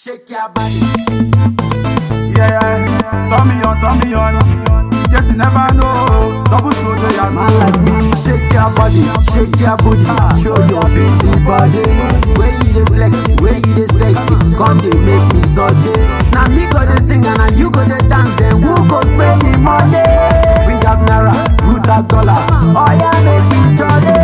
Shake your body. Yeah, yeah. Turn me on, turn me on. In case you never know, double shoulder, yeah, Man like so. me, shake your body, shake your booty, show your busy body. Where you dey flex, where you dey sexy, come dey make me surgery. Now me go dey sing and now you go dey dance, then who go spend the money? Bring out naira, root out dollar, oh yeah, make me jolly.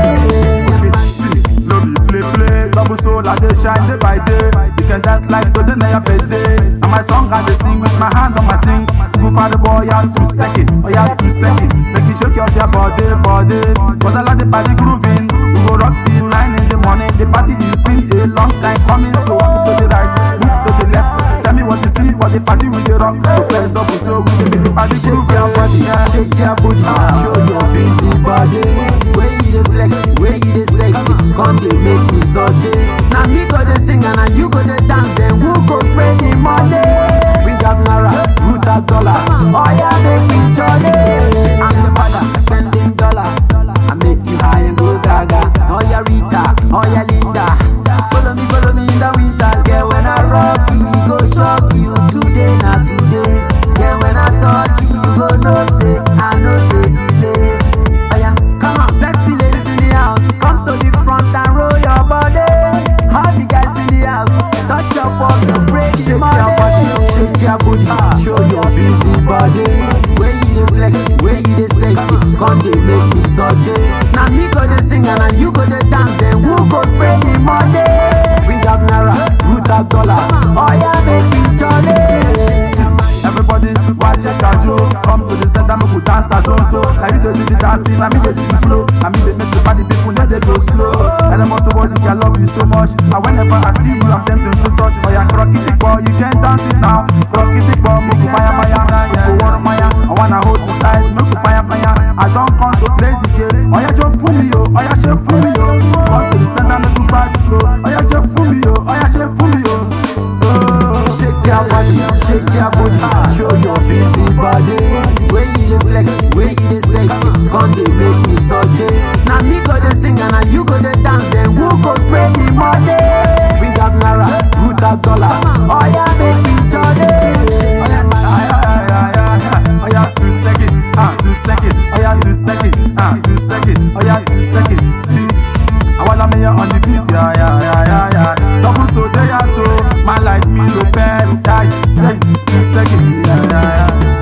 See, no be play play. Double soul, I dey shine day by day. You can dance like today na your birthday. And my song I dey sing with my hand on my sing. Go for the boy out two seconds, oh yeah, two seconds. Make you shake up your body, body. Cause I like the party grooving. We go rock till nine in the morning. The party is been a long time coming, so move to the right, move to the left. Tell me what you see for the party with the rock. So press double so we can make the party Shake grooving. your body, shake your booty, show your busy body. Where you dey flex, where you dey sexy, come dey make me surgery. Now me go dey sing and now you go dey dance, then who go spray the money? Bring out naira, root out dollar, oh yeah, make me jolly. I'm the father, spending dollars. I make you high and go gaga. Oh yeah, Rita, oh yeah, Linda. Follow me, follow me in the winter, girl. When I rock you, go shock you. Today, not today. Yeah, when I touch you, you go know say I know the delay. Oh yeah, come on, sexy ladies in the house, come to the front and roll your body. All the guys in the house, touch your pockets, break the money. Your body, shake your booty, show your busy body. Where you dey flex, where you dey sexy, come dey make me surgery. Now me go dey sing and now you go dey dance, then who go spray the money? Bring out naira, root out dollar, oh yeah, make me jolly. Everybody, watch check a joke. Come to the center, make we dance as Zonto. Now you dey do the dancing, now me dey do the flow. Now me dey make the party people know they go slow. And I'm to body, I love you so much. And whenever I see you, I'm tempted to touch. Oh yeah, crocky the ball, you can dance it now. Crocky the ball, make you fire fire. Make you water fire. I wanna hold you tight, make you fire fire. I don't come to play the game. Oh yeah, just fool me yo. Oh yeah, just fool me yo. Come to the center, make you party flow. Oh yeah, just fool me yo. Oh yeah, just fool me yo. Oh. Shake your body, shake your booty, show your busy body. Where you dey flex, where you dey sexy, come dey make me surgery. Now me go dey sing and now you go dey dance, then who go spray the money? Bring out naira, root out dollar, oh yeah, make me jolly. Oh yeah, oh yeah, two seconds, ah, two seconds, oh yeah, two seconds, ah, two seconds, oh yeah, two seconds. See, I wanna me on the beat, yeah, yeah, yeah, yeah, yeah. Double so they are so, man like me, Lopez, die, yeah, two seconds, yeah, yeah, yeah.